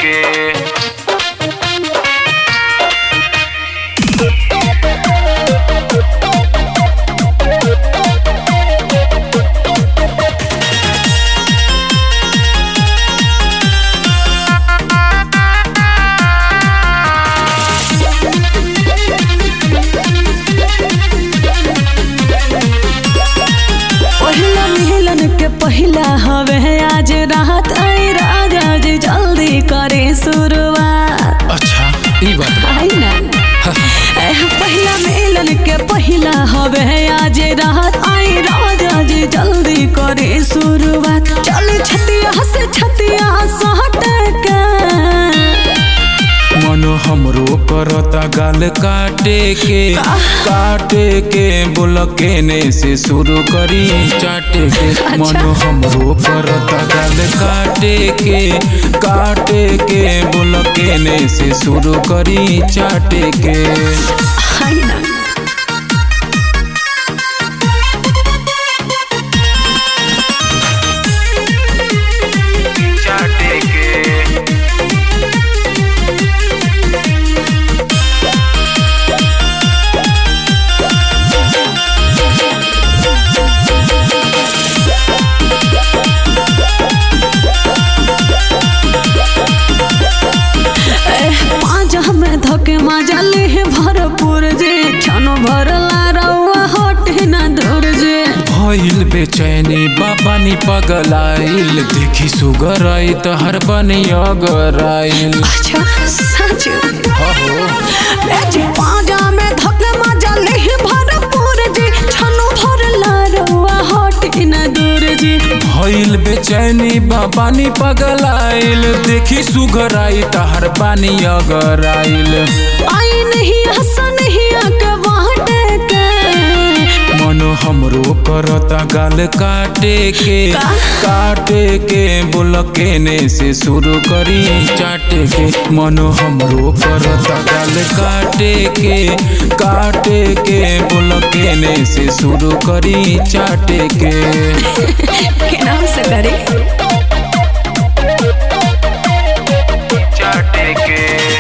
के पहिला मिलन के पहिला हवे आज रात आई राजा जी जल्दी करे शुरुआत अच्छा ई बात बा। आई ना एह, पहिला मिलन के पहिला हवे आज रात आई राजा जी जल्दी करे शुरुआत चल छतिया से छतिया सहट के मनो हमरो करता गाल काटे के काटे के बोल केने से शुरू करी चाटे के मनो हमरो करता गाल काटे के काटे के बोल केने से शुरू करी चाटे के आई ना चाटे के एह, पाँच में धके मजा ले भरपूर जे छनो भरला रउआ होट ना धुर जे भइल बेचैनी बाबा नी पगलाइल देखी सुगर आई त हर बनी अगराइल अच्छा सच हो एज पाजा में धके मजा ले भरपूर जे छनो भरला रउआ होट ना धुर जे भइल बेचैनी बाबा नी पगलाइल देखी सुगर आई त हर बनी अगराइल आई नहीं हंसा नहीं आके वाट के मनो हमरो करता गाल काटे के काटे के बोल केने से शुरू करी चाटे के मनो हमरो करता गाल काटे के काटे के बोल केने से शुरू करी चाटे के केना से करे चाटे के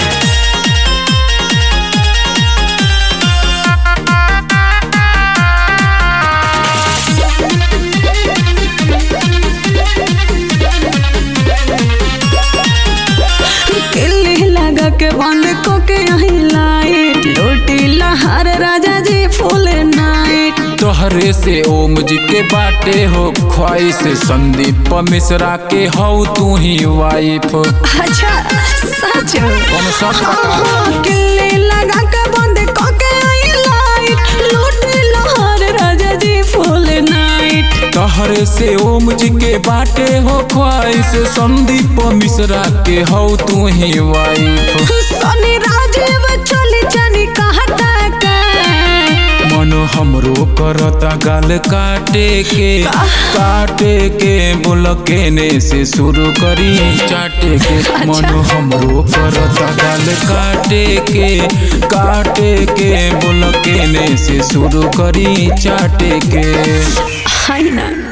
किल्ली लगा के बंद को के यही लाइट लूटी लहर राजा जी फुल नाइट तोहरे से ओम जी के बाटे हो ख्वाहिश संदीप मिश्रा के हौ तू ही वाइफ अच्छा सच कौन सच बता हाँ, किल्ली लगा के बंद को के यही लाइट लूटी लहर राजा जी फुल नाइट तोहरे से ओम जी के बाटे हो ख्वाहिश संदीप मिश्रा के हौ तू ही वाइफ सनी राजीव चली चनी कहता के मनो हमरो करता गाल काटे के काटे के बोल केने से शुरू करी चाटे के मनो हमरो करता गाल काटे के काटे के बोल केने से शुरू करी चाटे के हाय ना